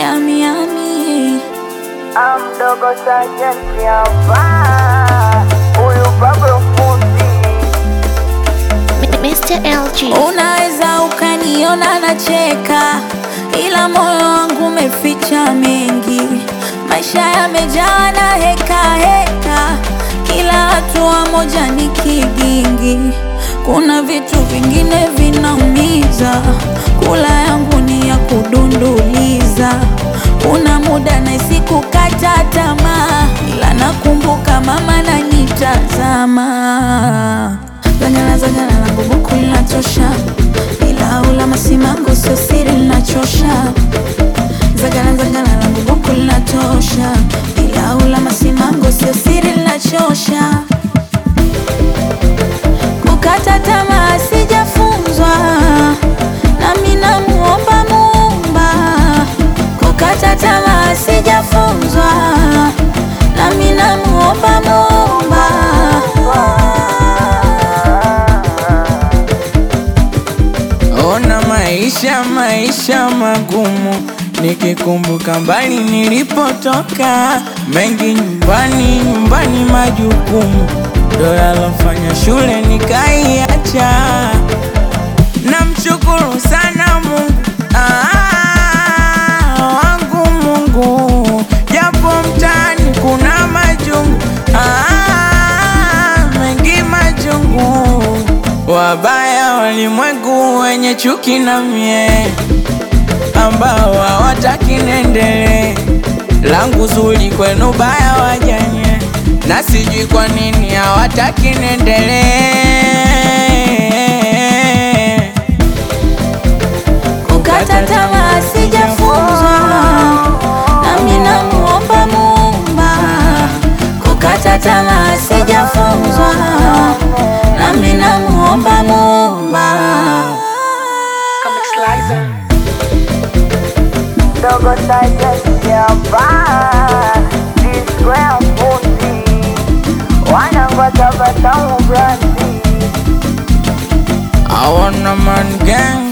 yami yami. Amdogo sajenti hapa, huyu Pablo fundi Mr. LG. Unaweza ukaniona nacheka, ila moyo wangu umeficha mengi. Maisha yamejaa na heka heka, kila hatua moja ni kigingi. Kuna vitu vingine vinaumiza, kula yangu ni ya kudunduliza. Kuna muda nahisi kukata tamaa, ila nakumbuka mama nanitazama. Zagala zagala langu buku linatosha, ila ula masimango sio siri linachosha. Zagala zagala langu buku linatosha, ila ula masimango sio siri linachosha. Kukata tamaa sijafunzwa, nami namuomba Muumba. Kukata tamaa sijafunzwa, nami namuomba Muumba. Ona maisha maisha magumu, nikikumbuka mbali nilipotoka, mengi nyumbani nyumbani, majukumu ndo yalofanya shule nikaiacha. Namshukuru sana Mungu ah, wangu Mungu, japo mtaani kuna majungu ah, mengi majungu, wabaya walimwengu wenye chuki na mie, ambao hawataki niendelee, langu zuri kwenu baya wajanye, na sijui kwa nini hawataki niendelee. Kukata tamaa sijafunzwa, nami namuomba Muumba. Kukata tamaa sijafunzwa, nami namuomba Muumba. Dogo sajenti hapa, Square fundi wanangwata batamu brandi I want a man gang